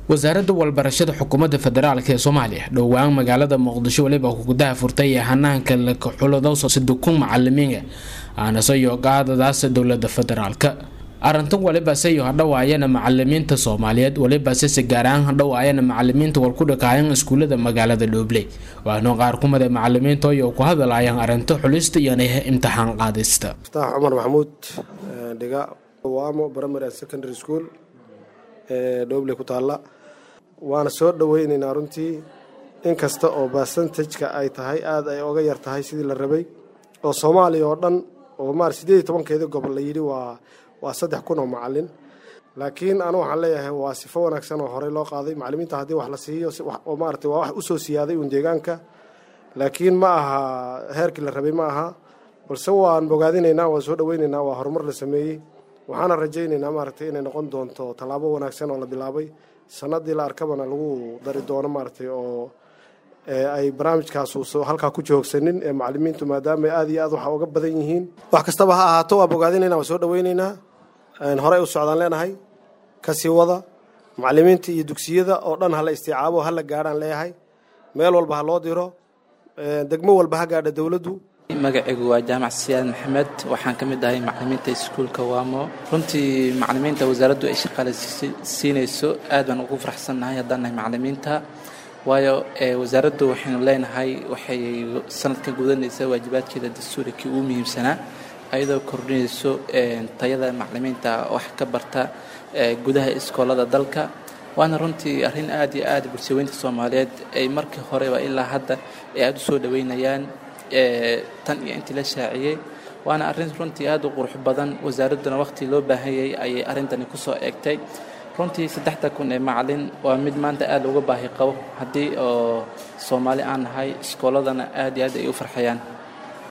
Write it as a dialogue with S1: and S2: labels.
S1: wasaaradda walbarashada xukuumadda federaalk ee soomaaliya dhowaan magaalada muqdisho weliba gudaha furtay ee hanaanka lakaxulado sadukun macalimiina aanasayo qaadadaasa dowlada federaalka arrintan walibase hadhowaayana macalimiinta soomaaliyeed walibase si gaar ahaan hadhowaayana macalimiinta wal ku dhakaayan iskuulada magaalada dhoobley waana qaar kumida macalimiinta oo ku hadalaayaan arrinta xulista iyo imtixaan qaadista
S2: muftax cumar maxamuud dhiga waamo primary secondary school ee dhoobley ku taalla waana soo dhoweyneynaa runtii inkasta oo basantajka ay tahay aada ay oga yar tahay sidii la rabay oo soomaaliya oo dhan oo maar sideed iyo tobankeedii gobol la yidhi waa waa saddex kun oo macalin laakiin anu waxaan leeyahay waa sifo wanaagsan oo horey loo qaaday macalimiinta haddii wax la siiyo oo maarata waa wax usoo siyaaday uun deegaanka laakiin ma aha heerkii la rabay ma aha balse waan bogaadinaynaa waan soo dhoweynaynaa waa horumar la sameeyey waxaana rajaynaynaa maaragtay inay noqon doonto tallaabo wanaagsan oo la bilaabay sanadii la arkabana lagu dari doono maaragtay oo ay barnaamijkaas halkaa ku joogsanin ee macalimiintu maadaama aada iyo aad waxa uga badan yihiin wax kastaba ha ahaato waa bogaadinayna waa soo dhoweynaynaa horey u socdaan leenahay kasii wada macalimiinta iyo dugsiyada oo dhan hala istiicaabo hala gaadhaan leeyahay meel walba ha loo diro degmo walba ha gaadha dowladdu
S3: magacaygu waa jaamac siyaad maxamed waxaan ka mid ahay macalimiinta iskuulka waamo runtii macalimiinta wasaaraddu ay shaqaale siinayso aad baan ugu faraxsannahay haddaan nahay macalimiinta waayo wasaaraddu waxaynu leenahay waxay sanadka gudanaysa waajibaadkeeda dastuurikii ugu muhiimsanaa ayadoo kordhinayso tayada macalimiinta wax ka barta gudaha iskoolada dalka waana runtii arrin aad iyo aad bulshaweynta soomaaliyeed ay markii horeba ilaa hadda ay aada u soo dhoweynayaan tan iyo intii la shaaciyey waana arrin runtii aad u qurux badan wasaaradduna waqhti loo baahanyay ayay arrintani ku soo eegtay runtii saddexda kun ee macalin waa mid maanta aad looga baahi qabo haddii oo soomaali aan nahay iskooladana aad iyo aad ay u farxayaan